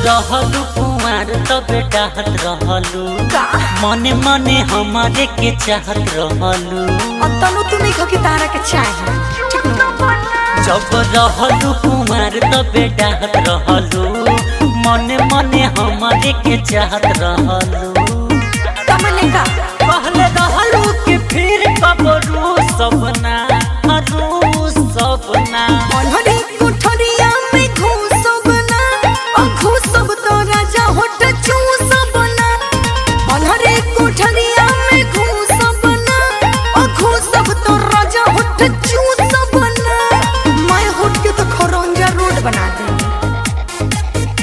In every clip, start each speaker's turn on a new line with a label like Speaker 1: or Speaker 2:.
Speaker 1: रहलू कुमार तबे डाहत रहलू
Speaker 2: का
Speaker 1: मने मने हमारे के चाहत रहलू
Speaker 2: और तनु तू नहीं कि तारा के चाही ठीक न
Speaker 1: जब रहलू कुमार तबे डाहत रहलू मने मने हमारे के चाहत रहलू
Speaker 2: कमले का
Speaker 1: पहले रहलू कि फिर कबरू सपना हरू सपना
Speaker 2: अनहरी कोठरिया में घूसब ना ओ घूसब तो राजा होठ चूसब ना अनहरी कोठरिया में घूसब ना ओ घूसब तो राजा होठ चूसब ना मैं होठ के तो खरंजा रोड बना देंगे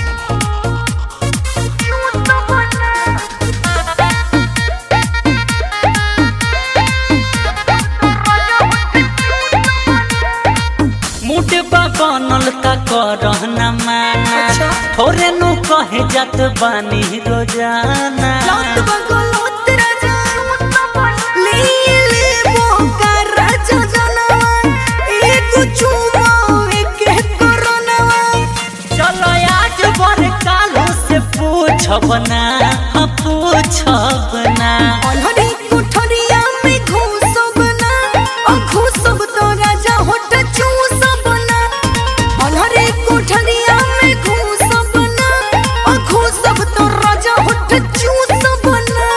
Speaker 1: मुडबा बनल का करहना माना
Speaker 2: अच्छा।
Speaker 1: थोरे नु कहे जात बानी रोजाना
Speaker 2: लौट बगलोत राजा ले ले बोका राजा जनवा एक चुमा एक कोरोनवा
Speaker 1: चलो आज बर कालू से पूछब ना हाँ पूछब ना
Speaker 2: अनहरी कोठरिया में घूसब ना ओ घूसब तो राजा होठ चूसब ना अनहरी कोठरिया में घूसब ना ओ घूसब तो राजा होठ चूसब ना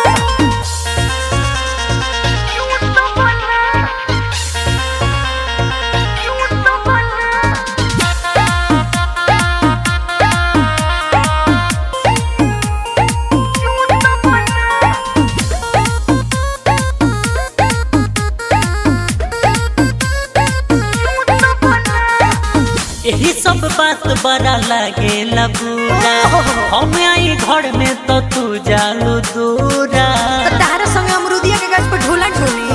Speaker 1: यही सब बात बड़ा लागे बुरा हम आई घर में तो तू जालू दूरा
Speaker 2: तो तारा संगे अमरुदिया के गाछ पर ढोला ढोली